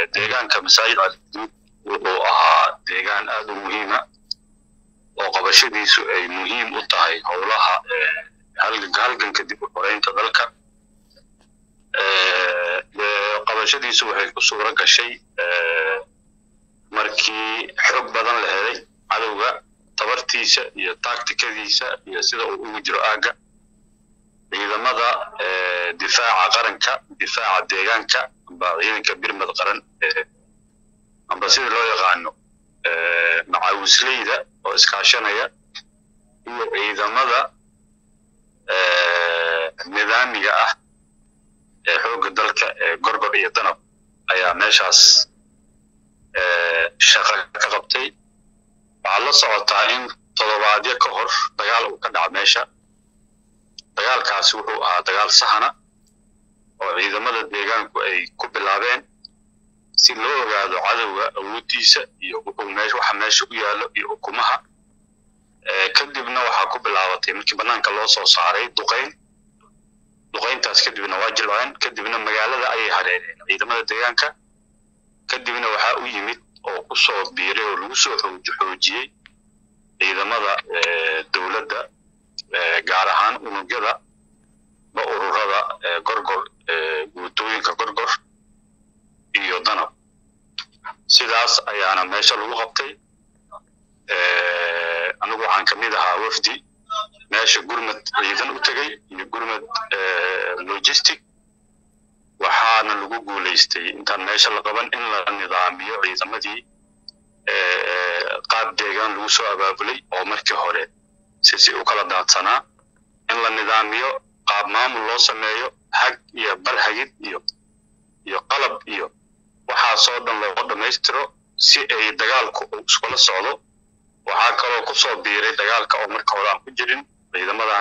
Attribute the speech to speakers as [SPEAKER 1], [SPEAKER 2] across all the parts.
[SPEAKER 1] deegaanka masaajid caliduud wuxuu ahaa deegaan aad u muhiima oo qabashadiisu ay muhiim u tahay howlaha halganka halganka dib u xoreynta dalka qabashadiisu waxay ku suuro gashay markii xog badan la helay cadowga tabartiisa iyo taktikadiisa iyo sida uu ugu jiro aagga ciidamada difaaca qaranka difaaca deegaanka amba ciidanka birmad qaran amba sida loo yaqaano macaawisleyda oo iskaashanaya iyo ciidamada nidaamiga ah ee xoogga dalka ee gorgor iyo danab ayaa meeshaas shaqa ka qabtay waxaad la socotaa in toddobaadyo ka hor dagaal uu ka dhaca meesha dagaalkaasi wuxuu ahaa dagaal sahana oo ciidamada deegaanku ay ku bilaabeen si loo ogaado cadowga awooddiisa iyo wuxuu meesha waxa meesha u yaallo iyo ukumaha kadibna waxaa ku bilaabatay markii bannaanka loo soo saaray duqayn duqayntaas kadibna waa jilceen kadibna magaalada ayay hareereen ciidamada deegaanka kadibna waxaa u yimid oo ku soo biiray oo lagu soo xoojiyey ciidamada dowladda gaar ahaan unugyada ba ururada gorgor guutooyinka gorgor iyo danab sidaas ayaana meesha lagu qabtay anigu waxaan ka mid ahaa wafdi meesha gurmad ciidan u tegey iyo gurmad logistic waxaana lagu guulaystay intaan meesha la qaban in la nidaamiyo ciidamadii qaab deegaan lagu soo abaabulay oo markii hore si si u kala daadsanaa in la nidaamiyo qaab maamul loo sameeyo hag iyo barhagid iyo iyo qalab iyo waxaasoo dhan loo dhammaystiro si ay dagaalku iskula socdo waxaa kaloo ku soo biiray dagaalka oo marka hore aan ku jirin ciidamadan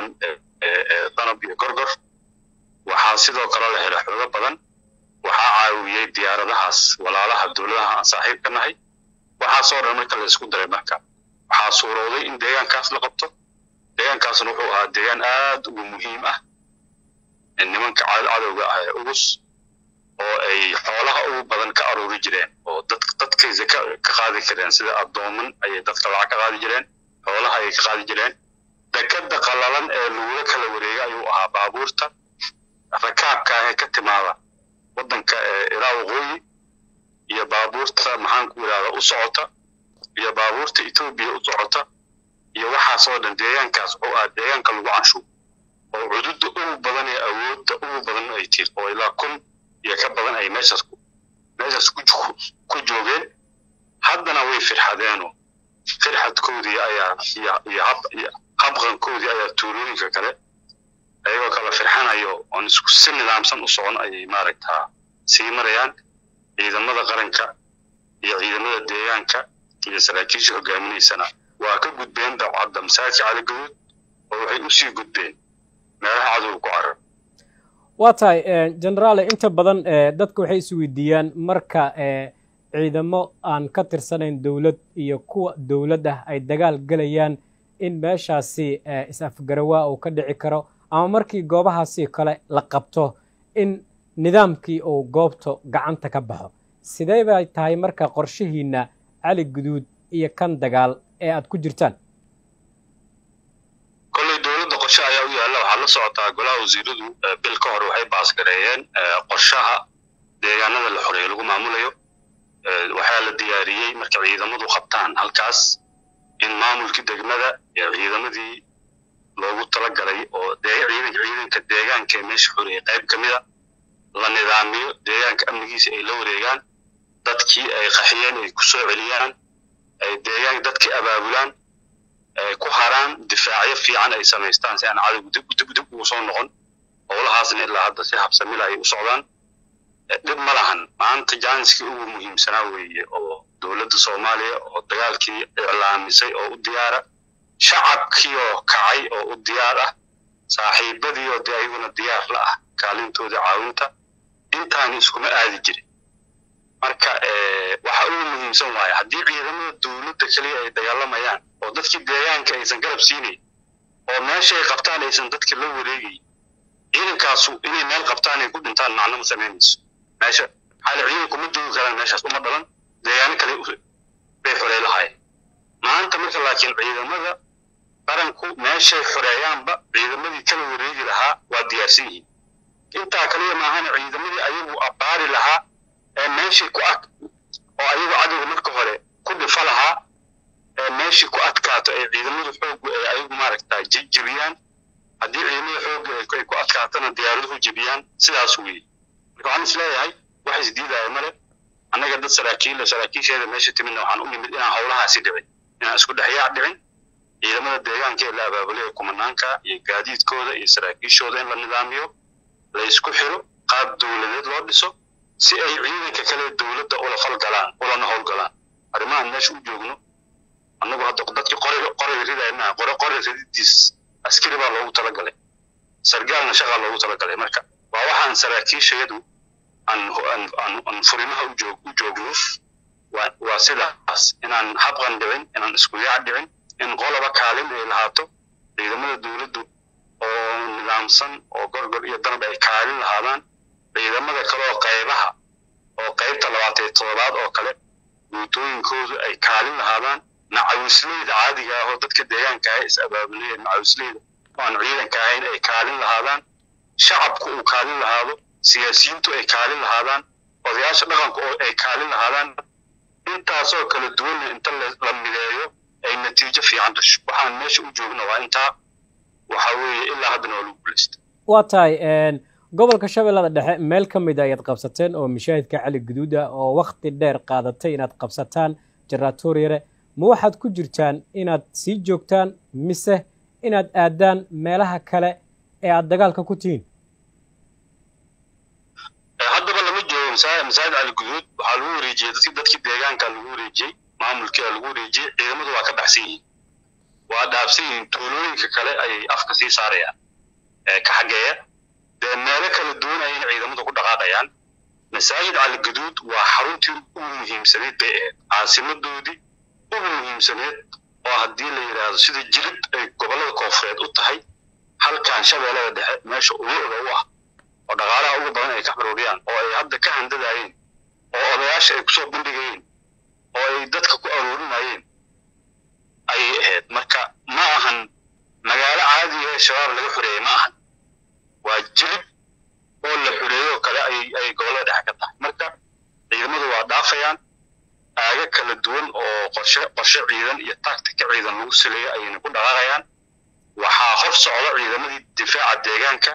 [SPEAKER 1] danab iyo gorgor waxaa sidoo kale la helay xoogo badan waxaa caawiyey diyaaradahaas walaalaha dowladaha aan saaxiib ka nahay waxaasoo dhan marka la isku daray marka waxaa suurowday in deegaankaas la qabto deegaankaasna wuxuu ahaa deegaan aad ugu muhiim ah nimanka cadowga ah ee ugus oo ay xoolaha ugu badan ka aruuri jireen oo dadkaysa ka qaadi kareen sida addooman ayay dadka lacag ka qaadi jireen xoolaha ayay ka qaadi jireen dekada qalalan ee lagula kala wareega ayuu ahaa baabuurta rakaabka ah ee ka timaada waddanka ilaa waqooyi iyo baabuurta maxaan ku yidhahda u socota iyo baabuurta etoobiya u socota iyo waxaasoo dhan deegaankaas oo ah deegaanka lagu canshuur oo cududda ugu badan ee awoodda ugu badan ay tir oo ilaa kun iyo ka badan ay meeshaas meeshaas ku joogeen haddana way firxadeenoo firxadkoodii ayaa iyo habqankoodii ayaa tuulooyinka kale ayagoo kala firxanayo oon isku si nidaamsan u socon ayay maaragtaa sii marayaan ciidamada qaranka iyo ciidamada deegaanka iyo saraakiisha hogaaminaysana waa ka gudbeen dawcadda masaajidka caligaduud oo waxay u sii gudbeen meelaha cadowga ku carar
[SPEAKER 2] waa tahay generaale inta badan dadka waxay isweydiiyaan marka ciidamo aan ka tirsanayn dowlad iyo kuwa dowlad ah ay dagaal gelayaan in meeshaasi is-afgarawaa uu ka dhici karo ama markii goobahaasi kale la qabto in nidaamkii uu goobta gacanta ka baxo sidee bay tahay marka qorshihiinna cali guduud iyo kan dagaal ee aad ku jirtaan
[SPEAKER 1] kolley dowladda qorshe ayaa u yaalla waxaad la socotaa golaha wasiiradu bil ka hor waxay baasgareeyeen qorshaha deegaanada la xoreeyo lagu maamulayo waxaa la diyaariyey marka ciidamadu qabtaan halkaas in maamulkii degmada iyo ciidamadii loogu talagalay oo ciidanka ciidanka deegaanka ee meesha xoreeyay qayb ka mida la nidaamiyo deegaanka amnigiisa ay la wareegaan dadkii ay qaxiyeen ay ku soo celiyaan ay deegaanka dadkii abaabulaan ay ku haraan difaacyo fiican ay samaystaan si aan cadowgu dib dib dib ugu soo noqon howlahaasna ilaa hadda si habsamila ay u socdaan dhib ma lahan maanta jaaniskii ugu muhiimsanaa weeye oo dowladda soomaaliya oo dagaalkii iclaamisay oo u diyaara shacabkii oo kacay oo u diyaar ah saaxiibadii oo dee ayaguna diyaar la ah kaalintoodii caawinta intaani iskuma aadi jirin marka waxa ugu muhiimsan waaye haddii ciidamada dowladda keliya ay dagaalamayaan oo dadkii deegaanka aysan garab siinayn oo meeshay qabtaan aysan dadka la wareegayn ciidankaasu inay meel qabtaan ay ku dhintaan macno ma samaynayso meesha xaali ciidan kuma joogi karaan meeshaas uma dhalan deegaano kale bay xorey lahaayeen maanta marka laakiin ciidamada qaranku meeshay xoreeyaanba ciidamadii kala wareegi lahaa waa diyaarsan yihiin intaa kaliya maahana ciidamadii ayagu abbaari lahaa ee meeshii ku ad oo ayagu cadowga marka hore ku dhifa lahaa ee meeshii ku adkaato ay ciidamadu xooggu ay ayagu maaragtaa jebiyaan haddii ciidamada xoogga ay ku adkaatana diyaaraduhu jebiyaan sidaas weeye marka waxaan isleeyahay wax isdiidaya male annaga dad saraakiil saraakiisheeda meesha timidna waxaan u nimid inaan howlahaasi dhicin inaan isku dhexyaac dhicin ciidamada deegaanka ee la abaabulaya kumanaanka iyo gaadiidkooda iyo saraakiishooda in la nidaamiyo la isku xiro qaab dowladeed loo dhiso si ay ciidanka kale dowladda ula falgalaan ulana howlgalaan arrimahan meesha u joogno annagu hadda dadkii qoriga qoriga ridaya maaha qore qori rididiis askari baa loogu talagalay sargaalna shaqaa loogu talagalay marka waa waxaan saraakiishayadu aan aan furimaha u joog u joogno waa waa sidaas inaan habqan dhicin inaan isku yaac dhicin in qoloba kaalin ay lahaato ciidamada dowladdu oo nidaamsan oo gorgor iyo danab ay kaalin lahaadaan ciidamada kale oo qaybaha oo qaybta labaatan iyo toddobaad oo kale guutooyinkoodu ay kaalin lahaadaan macawisleyda caadiga ah oo dadka deegaanka ah is abaabulaya macawisleyda oo aan ciidanka ahayn ay kaalin lahaadaan shacabku uu kaalin lahaado siyaasiyiintu ay kaalin lahaadaan odayaasha dhaqanku oo ay kaalin lahaadaan intaasoo kala duwanna inta la mideeyo ay natiijo fiican dhasho waxaan meesha u joogna waa intaa waxa weeye ilaa haddana waa lagu guulaysta
[SPEAKER 2] waa tahay gobolka shabeellada dhexe meel ka mid a ayaad qabsateen oo mashaahidka cali guduud ah oo wakhti dheer qaadatay inaad qabsataan jaratooriyare ma waxaad ku jirtaan inaad sii joogtaan mise inaad aadaan meelaha kale ee aad dagaalka ku tihiin
[SPEAKER 1] haddaba lama joogo masaajid cali guduud waxaa lagu wareejiyey dadki dadkii deegaanka lagu wareejiyey maamulkiia lagu wareejiyey ciidamadu waa ka baxsan yihiin waa dhaabsan yihiin tuulooyinka kale ayay afka sii saarayaan ka xaggeeya dee meelo kala duwan ayayna ciidamadu ku dhaqaaqayaan masaajid cali guduud waa xaruntii ugu muhiimsaneed bay ahayd caasimadoodii ugu muhiimsaneed oo haddii la yidhaahdo sida jirid ay gobollada koonfureed u tahay halkan shabeellada dhexe meesha ugu oga u ah oo dhaqaalaha ugu badan ay ka xaruuriyaan oo ay hadda ka handadaayeen oo odayaasha ay kusoo bandhigayeen oo ay dadka ku aruurinayeen ayay ahayd marka ma ahan magaalo caadiga ee shabaab laga xoreeyey ma ahan waa jilib oo la xoreeyo kale ayay gobollada dhexe ka tahay marka ciidamadu waa dhaafayaan aaga kala duwan oo qorshe qorshe ciidan iyo taktika ciidan lagu sileeyo ayayna ku dhaqaaqayaan waxaa hor socda ciidamadii difaaca deegaanka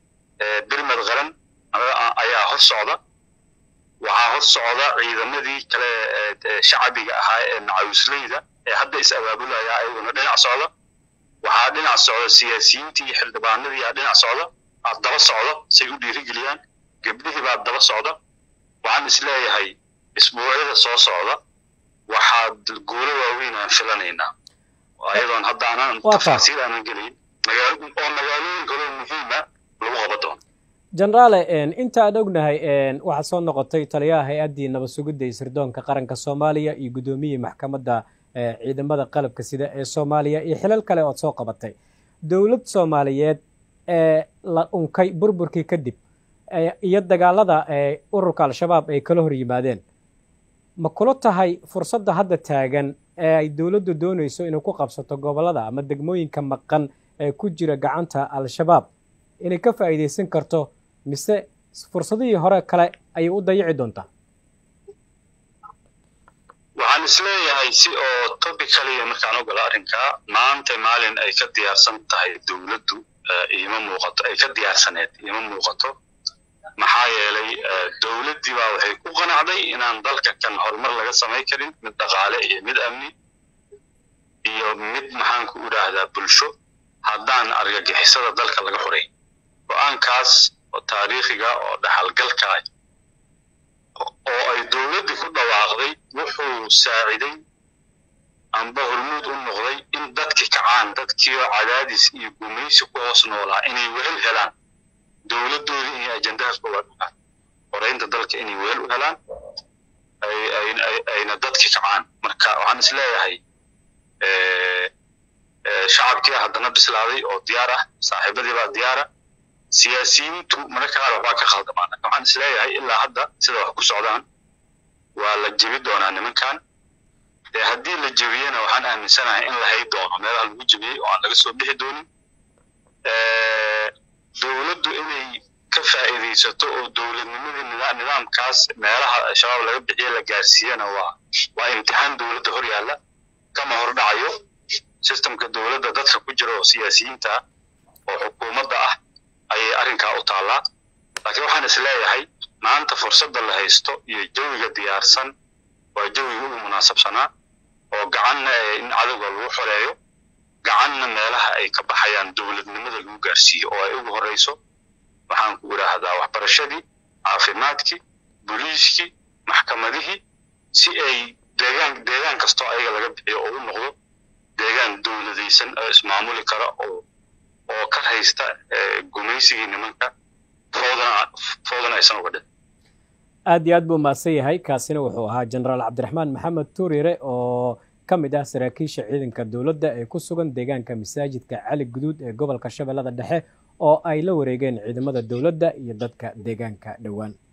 [SPEAKER 1] birmad qaran ayaa hor socda waxaa hor socda ciidamadii kale shacabiga ahaa ee macawisleyda ee hadda is abaabulaya ayaguna dhinac socda waxaa dhinac socda siyaasiyiintii iyo xildhibaanadii aa dhinac socda aad daba socda say u dhiirigeliyaan gebdhihii baa daba socda waxaan is leeyahay isbuucyada soo socda waxaad guulo waaweyn aan filanaynaa ayadoon hadda aanan tafaasiil aanan gelayn oo magaalooyin kaloo muhiima lagu qaba doono
[SPEAKER 2] jenaraale inta aan ognahay waxaad soo noqotay taliyaha hay-addii nabad sugidda iyo sirdoonka qaranka soomaaliya iyo guddoomiyihii maxkamadda ciidamada qalabka sida ee soomaaliya iyo xilal kale ood soo qabatay dowlad soomaaliyeed ee la unkay burburkii kadib iyo dagaalada ururka al-shabaab ay kala hor yimaadeen ma kula tahay fursadda hadda taagan ee ay dowladdu doonayso inay ku qabsato gobollada ama degmooyinka maqan ee ku jira gacanta al-shabaab inay ka faa'iidaysan karto mise fursadihii hore kale ayay u dayici doontaa
[SPEAKER 1] waxaan isleeyahay si oo tobicaliya markaan ogolo arrinkaa maanta maalin ay ka diyaarsan tahay dowladdu iima muuqato ay ka diyaarsaneed iima muuqato maxaa yeelay dowladdii baa waxay ku qanacday inaan dalka kan horumar laga samay karin mid dhaqaale iyo mid amni iyo mid maxaanku idhaahdaa bulsho haddaan argagixisada dalka laga xoray go-aankaas oo taariikhiga oo dhaxalgalka ah oo ay dowladdii ku dhawaaqday wuxuu saaciday amba hormuud u noqday in dadki kacaan dadkiio cadaadis iyo gumaysi ku hoos noolaa inay wehel helaan dowladdoodii inay ajendahaas uga dhugaan horeynta dalka inay wehel u helaan ayna dadki kacaan marka waxaan is leeyahay shacabkii haddana bislaaday oo diyaar ah saaxiibadii baa diyaara siyaasiyiintu mararka qaar waxbaa ka khaldamaan waxaan isleeyahay ilaa hadda sida wax ku socdaan waa la jebi doonaa nimankan dee haddii la jebiyena waxaan aaminsanahay in la hay doono meelaha lagu jebiyey oo aan laga soo bixi doonin dowladdu inay ka faa'iidaysato oo dowladnimadii nidaamkaas meelaha shabaab laga bixiye la gaarsiiyana waa waa imtixaan dowladda hor yaalla kama hor dhacayo sistemka dowladda dadka ku jira oo siyaasiyiinta ah oo xukuumadda ah ayay arrinkaa u taallaa laakiin waxaan is leeyahay maanta fursadda la haysto iyo jawiga diyaarsan waa jawiga ugu munaasabsanaa oo gacanna in cadowga lagu xoreeyo gacanna meelaha ay ka baxayaan dowladnimada lagu gaarsiiyo oo ay ugu horreyso waxaan ku idhaahdaa waxbarashadii caafimaadkii booliiskii maxkamadihii si ay deegaan deegaan kastoo ayaga laga bixiyo oo u noqdo deegaan dowladaysan oo ismaamuli kara oo oo ka haysta gumaysigii nimanka foodana foodana aysan uga dhin
[SPEAKER 2] aad iyo aad buu mahadsan yahay kaasina wuxuu ahaa jenaraal cabdiraxmaan maxamed tuurire oo ka mid ah saraakiisha ciidanka dowladda ee ku sugan deegaanka masaajidka cali guduud ee gobolka shabeellada dhexe oo ay la wareegeen ciidamada dowladda iyo dadka deegaanka dhowaan